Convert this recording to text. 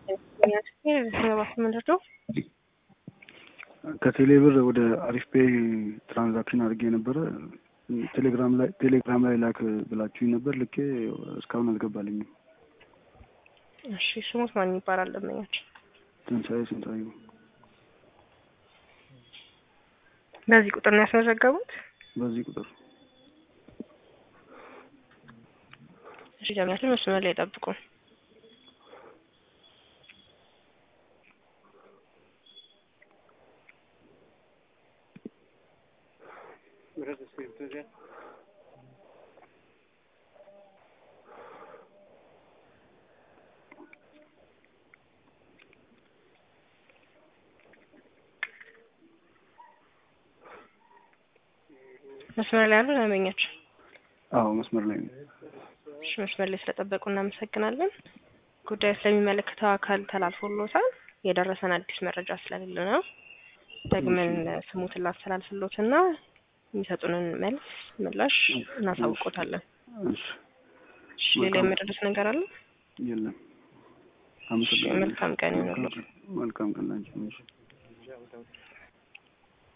ምንድነው? ከቴሌ ብር ወደ አሪፍ ፔይ ትራንዛክሽን አድርጌ ነበረ። ቴሌግራም ላይ ቴሌግራም ላይ ላክ ብላችሁኝ ነበር። ልኬ እስካሁን አልገባልኝም። እሺ ስሙት ማን ይባላል? ደንበኛችን ትንሣኤ ስንታዩ በዚህ ቁጥር ነው ያስመዘገቡት? በዚህ ቁጥር እሺ ደንበኛችን መስመር ላይ ጠብቁ። መስመር ላይ ያሉ ደንበኛችን አዎ መስመር ላይ ነው። እሺ መስመር ላይ ስለጠበቁ እናመሰግናለን። ጉዳዩ ስለሚመለከተው አካል ተላልፎሎታል። የደረሰን አዲስ መረጃ ስለሌለ ነው። ደግመን ስሙትን ላስተላልፍሎትና የሚሰጡንን መልስ ምላሽ እናሳውቆታለን። እሺ እሺ ሌላ የምደርስ ነገር አለ? የለም። እሺ መልካም ቀን ይሁንልዎት። መልካም ቀን ላንቺ።